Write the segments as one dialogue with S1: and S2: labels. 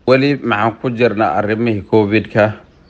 S1: weli maxaan ku jirnaa arrimihii covidka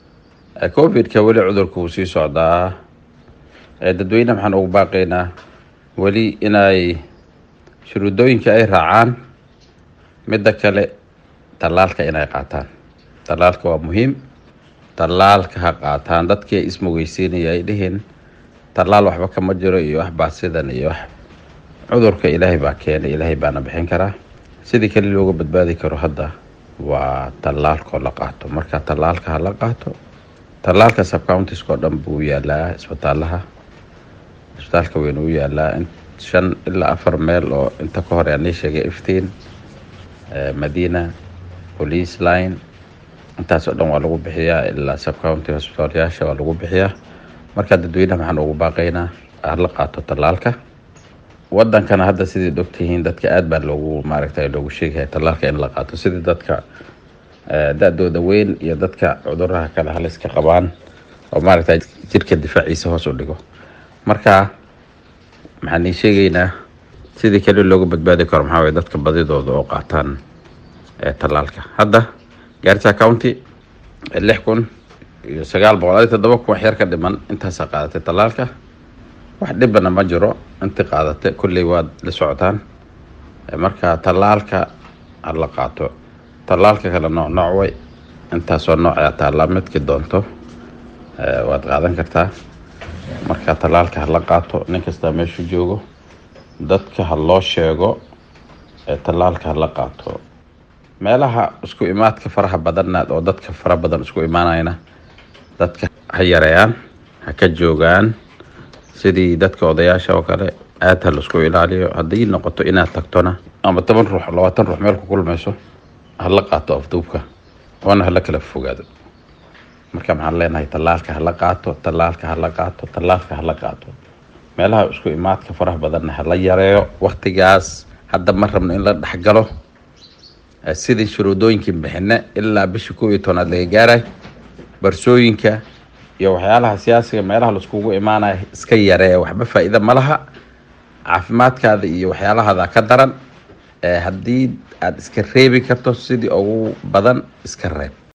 S1: covidka weli cudurka wuu sii socdaa dadweyne maxaan ugu baaqaynaa weli inay shuruudooyinka ay raacaan midda kale tallaalka inay qaataan tallaalka waa muhiim tallaalka ha qaataan dadkii ay ismugeysiinaya ay dhihiin tallaal waxba kama jiro iyo wax baasidan iyo wax cudurka ilaahay baa keenay ilaahay baana bixin karaa sidii kale looga badbaadi karo hadda waa tallaalkoo la qaato marka tallaalka ha la qaato tallaalka subcountiska oo dhan buu yaalaa isbitaalaha isbitaalka weyn uu yaalaa shan ilaa afar meel oo inta ka hor aanay sheegay iftiin madiina police line intaas oo dhan waa lagu bixiyaa ilaa subcounty hospitaalyaasha waa lagu bixiyaa marka dadweynaha maxaan ugu baaqaynaa hala qaato tallaalka wadankana hadda sidii ogtihiin dadka aad baa loogu maaragta loogu sheegaya tallaalka in la qaato sidii dadka da-dooda weyn iyo dadka cuduraha kale haliska qabaan oo maaragta jirka difaaciisa hoos u dhigo marka maxaan ii sheegaynaa sidii kale looga badbaadi karo maxaa waye dadka badidooda oo qaataan tallaalka hadda gaarisa county lix kun iyo sagaal boqol adi toddoba kun wax yar ka dhiman intaasaa qaadatay tallaalka wax dhibana ma jiro inti qaadatay kulley waad la socotaan marka tallaalka hala qaato tallaalka kale nooc nooc way intaasoo nooc taallaa midki doonto waad qaadan kartaa marka tallaalka hala qaato nin kastaa meeshu joogo dadka ha loo sheego tallaalka hala qaato meelaha isku imaadka faraha badanna oo dadka fara badan isku imaanayna dadka ha yareeyaan ha ka joogaan sidii dadka odayaasha oo kale aad ha laisku ilaaliyo haddii noqoto inaad tagtona ama toban ruux labaatan ruux meel ku kulmayso hala qaato afduubka oona hala kala fogaado marka maxaan leenahay tallaalka hala qaato tallaalka hala qaato tallaalka hala qaato meelaha isku imaadka faraha badanna hala yareeyo waktigaas hadda ma rabno in la dhexgalo sidii shuruudooyinkii bixine ilaa bisha kow iyo tobnaad laga gaaray barsooyinka iyo waxyaalaha siyaasiga meelaha laiskugu imaanaya iska yareeya waxba faa-iida ma laha caafimaadkaada iyo waxyaalahaada ka daran haddii aada iska reebi karto sidii ugu badan iska reeb